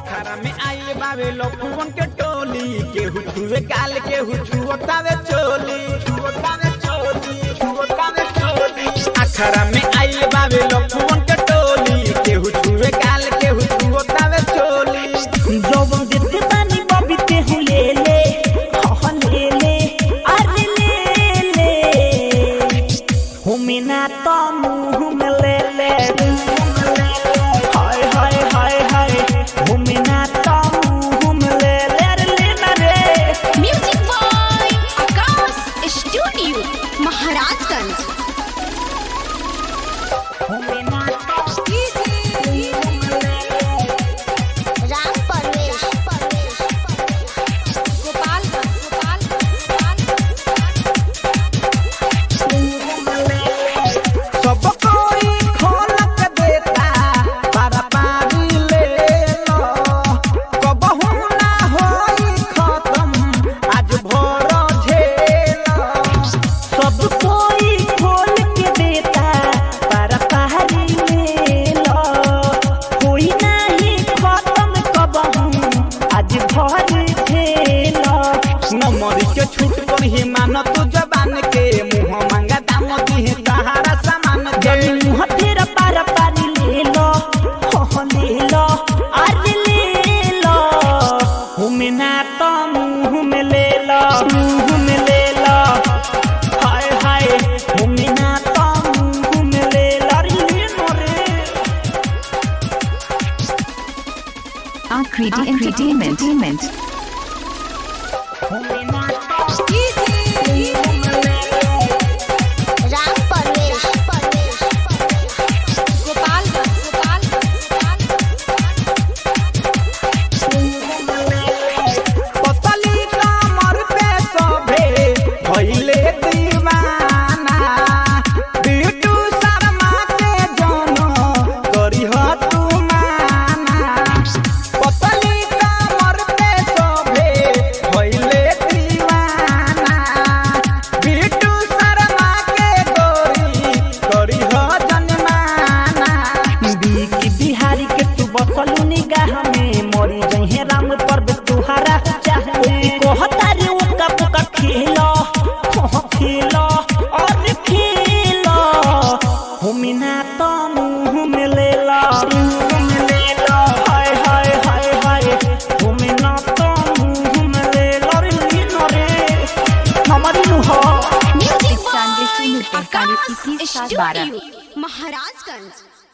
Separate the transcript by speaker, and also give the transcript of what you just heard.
Speaker 1: अखाड़ा में आइल बावे लखुवन के टोली केहू छुए गाल केहू छुअतावे चोली छुअतावे चोली छुअतावे चोली अखाड़ा में आइल बावे लखुवन के टोली केहू छुए गाल केहू छुअतावे चोली
Speaker 2: जवन देते बानी बबी तेहू ले ले हह ले ले अरे ले ले हुमिना तो मुँह में ले ले हाय हाय हाय हाय हुमिना तो मुँह में ले ले अरे ले ना रे
Speaker 3: music by Akash studio Maharajganj
Speaker 2: हुमिना तो
Speaker 3: राम परवेश गोपाल
Speaker 1: सब कोई खोल के देता पारा पारी ले लो कबहू ना होई खत्म आज भोर झेलो
Speaker 2: सब कोई खोल के देता पर पहाड़ी ले लो कोई नहीं खत्म कबहू आज भर खेलो
Speaker 1: नमरी के छूट पर ही मान तू जबान के मुंह मांगा दाम दी सहारा सामान के
Speaker 2: जब मुँह तेरा पार पारी ले लो हो ले लो आज ले लो हुमिना तो मुँह में ले लो मुँह में ले लो हाय हाय हुमिना तो मुँह में ले लो अरे ले लो रे
Speaker 4: Akriti Entertainment.
Speaker 2: हुमिना तो
Speaker 3: राम परवेश गोपाल
Speaker 1: पतली कमर पे सभे भइले दीवाना बिटू शर्मा के जनो करिह तू माना पतली कमर पे सभे भइले दीवाना बिटू शर्मा के गोरी करिह जनमाना
Speaker 2: बीकी बिहारी के तू बसलू निगाह में मोरी जहे राम पर तुहारा चाहे कहता रे उका पुका खेलो हो खेलो और खेलो हुमिना तो मुंह में ले लो मुंह में ले लो हाय हाय हाय हाय हुमिना तो मुंह में ले लो रे लीनो रे हमारी नु हो
Speaker 3: म्यूजिक बॉय
Speaker 4: इक्यानवे शून्य तैंतालीस
Speaker 3: आकाश
Speaker 4: इक्कीस सात बारह
Speaker 3: स्टूडियो महाराजगंज